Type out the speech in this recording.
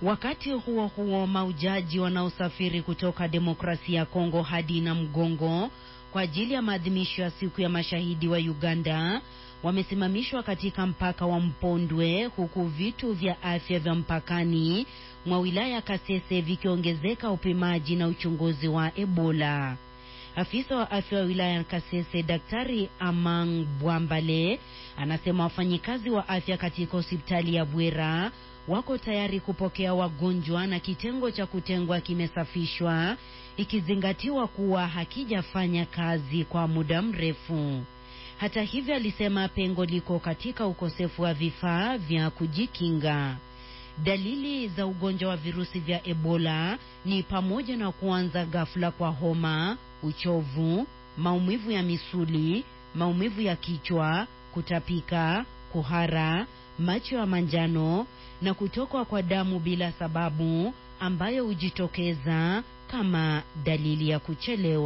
Wakati huo huo, maujaji wanaosafiri kutoka demokrasia ya Kongo hadi na mgongo kwa ajili ya maadhimisho ya siku ya mashahidi wa Uganda wamesimamishwa katika mpaka wa Mpondwe, huku vitu vya afya vya mpakani mwa wilaya ya Kasese vikiongezeka upimaji na uchunguzi wa Ebola. Afisa wa afya wa wilaya ya Kasese Daktari Amang Bwambale anasema wafanyikazi wa afya katika hospitali ya Bwera wako tayari kupokea wagonjwa na kitengo cha kutengwa kimesafishwa ikizingatiwa kuwa hakijafanya kazi kwa muda mrefu. Hata hivyo, alisema pengo liko katika ukosefu wa vifaa vya kujikinga. Dalili za ugonjwa wa virusi vya Ebola ni pamoja na kuanza ghafla kwa homa, uchovu, maumivu ya misuli, maumivu ya kichwa, kutapika, kuhara, macho ya manjano na kutokwa kwa damu bila sababu ambayo hujitokeza kama dalili ya kuchelewa.